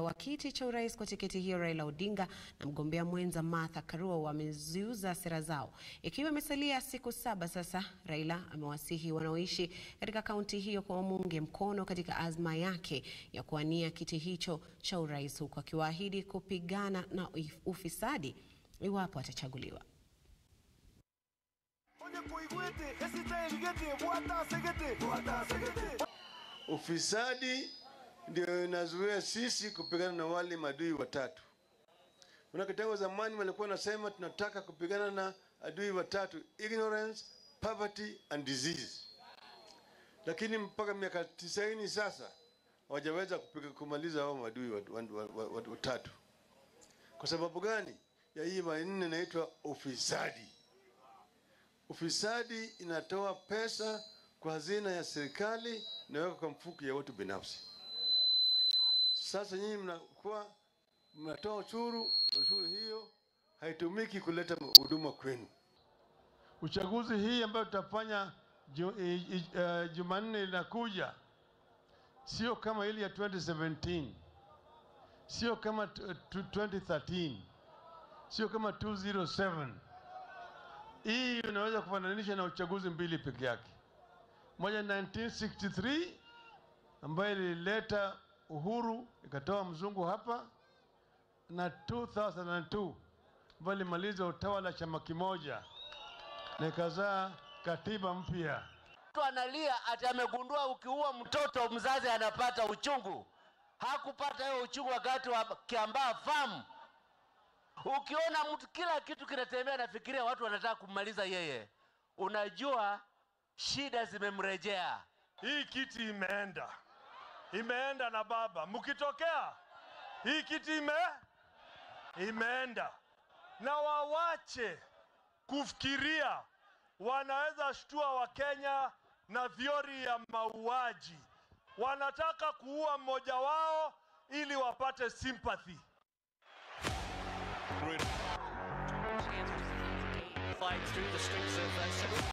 wa kiti cha urais kwa tiketi hiyo Raila Odinga na mgombea mwenza Martha Karua wameziuza sera zao. Ikiwa imesalia siku saba sasa, Raila amewasihi wanaoishi katika kaunti hiyo kwa wamuunge mkono katika azma yake ya kuwania kiti hicho cha urais huku akiwaahidi kupigana na ufisadi iwapo atachaguliwa. Ufisadi ndio inazuia sisi kupigana na wale madui watatu. Manake tangu zamani walikuwa nasema tunataka kupigana na adui watatu, ignorance, poverty and disease, lakini mpaka miaka tisaini sasa hawajaweza kupiga kumaliza hao madui watatu. Kwa sababu gani? Ya hii manne inaitwa ufisadi. Ufisadi inatoa pesa kwa hazina ya serikali inaweka kwa mfuko ya watu binafsi. Sasa nyinyi mnakuwa mnatoa ushuru, ushuru hiyo haitumiki kuleta huduma kwenu. Uchaguzi hii ambayo tutafanya ju, uh, Jumanne inakuja sio kama ile ya 2017, sio kama 2013, sio kama 207. Hii unaweza kufananisha na uchaguzi mbili peke yake moja 1963 ambayo ilileta uhuru ikatoa mzungu hapa, na 2002 ambayo ilimaliza utawala chama kimoja na ikazaa katiba mpya. Mtu analia ati amegundua ukiua mtoto mzazi anapata uchungu. Hakupata hiyo uchungu wakati wa Kiambaa Farm. Ukiona mtu kila kitu kinatembea, nafikiria watu wanataka kummaliza yeye, unajua shida zimemrejea. Hii kiti imeenda, imeenda na baba. Mkitokea hii kiti ime imeenda, na wawache kufikiria wanaweza shtua Wakenya na vyori ya mauaji. Wanataka kuua mmoja wao ili wapate sympathy. Fight through the streets of uh,